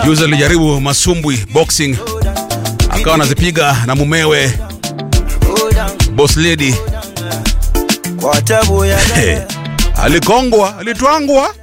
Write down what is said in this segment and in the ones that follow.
Juzi alijaribu masumbwi boxing, akawa anazipiga na mumewe boss lady. Hey, alikongwa, alitwangwa.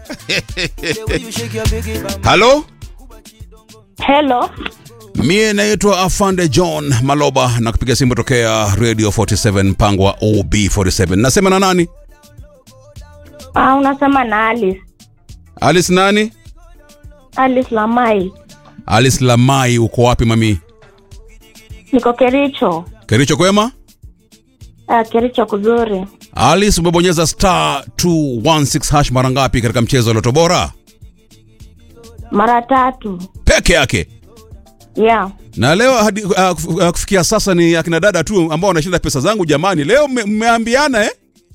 Halo, Hello. mie naitwa Afande John Maloba na kupiga simu tokea Radio 47 mpango wa OB47. Nasema na nani? Ah, unasema na Alice. Alice nani? Alice Lamai. Alice Lamai, uko wapi mami? Niko Kericho. Kericho kwema? Ah, Kericho kuzuri. Alice, umebonyeza star 216 hash mara ngapi katika mchezo wa Loto Bora? Mara tatu. Peke yake. Yeah. Na leo hadi uh, kuf- uh, kufikia sasa ni akina dada tu ambao wanashinda pesa zangu jamani. Leo mme- mmeambiana eh?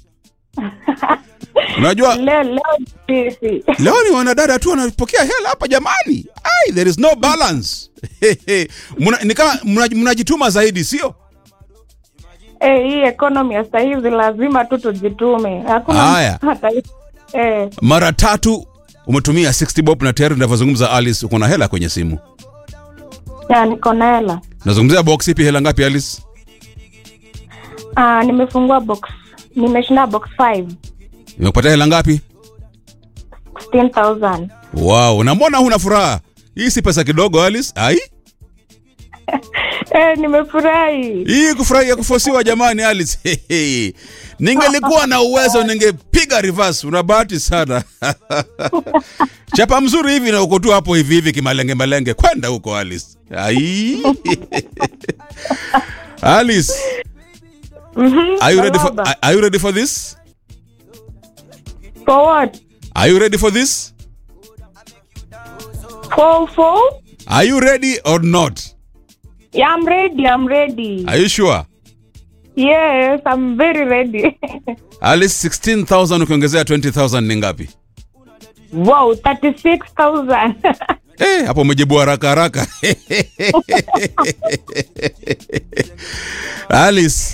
Unajua Leo leo sisi. leo ni wanadada tu wanapokea hela hapa jamani. Ai, there is no balance. Muna, ni kama mna- mnajituma zaidi sio? Eh, hii economy ya sasa hivi lazima tu tujitume. Hakuna Haya. hata eh, Mara tatu umetumia 60 bob na tayari ninavyozungumza Alice uko na hela kwenye simu. ya niko na hela. Nazungumzia box ipi hela ngapi Alice? Ah, nimefungua box. Nimeshinda box 5. Imekupatia hela ngapi? 16000. Wow, na mbona huna furaha? Hii si pesa kidogo Alice. Ai? Eh, nimefurahi. Hii kufurahia kufosiwa jamani Alice. Hehe. Ningelikuwa na uwezo ningepiga reverse. Una bahati sana. Chapa mzuri hivi na uko tu hapo hivi hivi kimalenge malenge. Kwenda huko Alice. Ai. Alice, Mhm. are you ready for Baba. are you ready for this? For what? Are you ready for this? For for? Are you ready or not? Yeah, I'm ready. I'm ready. Are you sure? Yes, I'm very ready. Alice 16,000 ukiongezea 20,000 ni ngapi? wow, 36,000. Eh, hapo umejibu haraka haraka. Alice,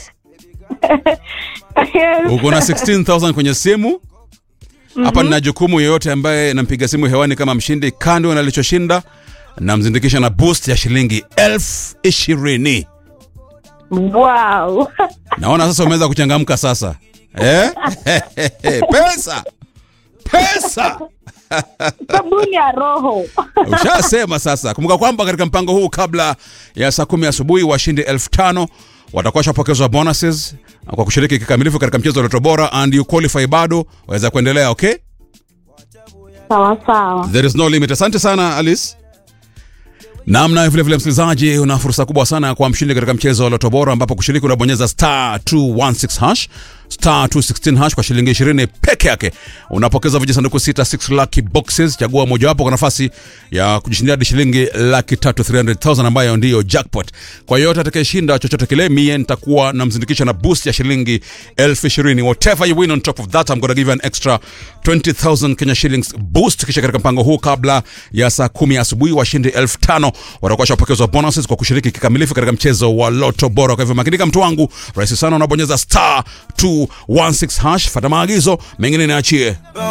yes. uko na 16,000 kwenye simu. Hapa nina jukumu yoyote ambaye nampiga simu hewani kama mshindi, kando na alichoshinda, namzindikisha na boost ya shilingi elfu ishirini. Wow. Naona sasa umeweza kuchangamka sasa eh? pesa pesa Sabuni ya roho. Ushasema sasa. Kumbuka kwamba katika mpango huu kabla ya saa kumi asubuhi washindi elfu tano watakuwa washapokezwa bonuses kwa kushiriki kikamilifu katika mchezo wa Loto Bora and you qualify bado waweza kuendelea, okay? sawa sawa. There is no limit. Asante sana Alice. Namna vile vile, msikilizaji, una fursa kubwa sana ya kuwa mshindi katika mchezo wa Loto Bora, ambapo kushiriki unabonyeza star 216 hash star 216 hash kwa shilingi 20 peke yake. Unapokeza vijisanduku sita 6 lucky boxes. Chagua mojawapo kwa nafasi ya kujishindia hadi shilingi laki tatu 300,000 ambayo ndiyo jackpot. Kwa yote atakayeshinda chochote kile, mie nitakuwa namzindikisha na boost ya shilingi elfu ishirini. Whatever you win on top of that, I'm gonna give you an extra 20,000 Kenya shillings boost. Kisha katika mpango huu kabla ya saa kumi asubuhi washindi elfu tano watakuwa washapokezwa bonuses kwa kushiriki kikamilifu katika mchezo wa Loto Bora. Kwa hivyo makinika, mtu wangu, rahisi sana, unabonyeza star 216 hash, fata maagizo mengine niachie.